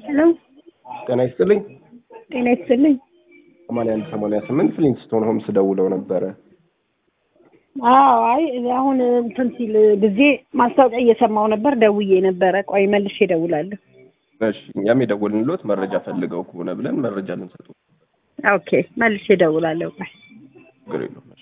ሄሎ ጤና ይስጥልኝ። ጤና ይስጥልኝ። ሰማንያ አንድ ሰማንያ ስምንት ፍሊንስቶን ሆምስ ደውለው ነበረ። አዎ አይ አሁን እንትን ሲል ጊዜ ማስታወቂያ እየሰማው ነበር፣ ደውዬ ነበረ። ቆይ መልሼ እደውላለሁ። እሺ እኛም የደወልንሎት መረጃ ፈልገው ከሆነ ብለን መረጃ ልንሰጡ ኦኬ መልሼ እደውላለሁ። ቆይ ችግር የለውም።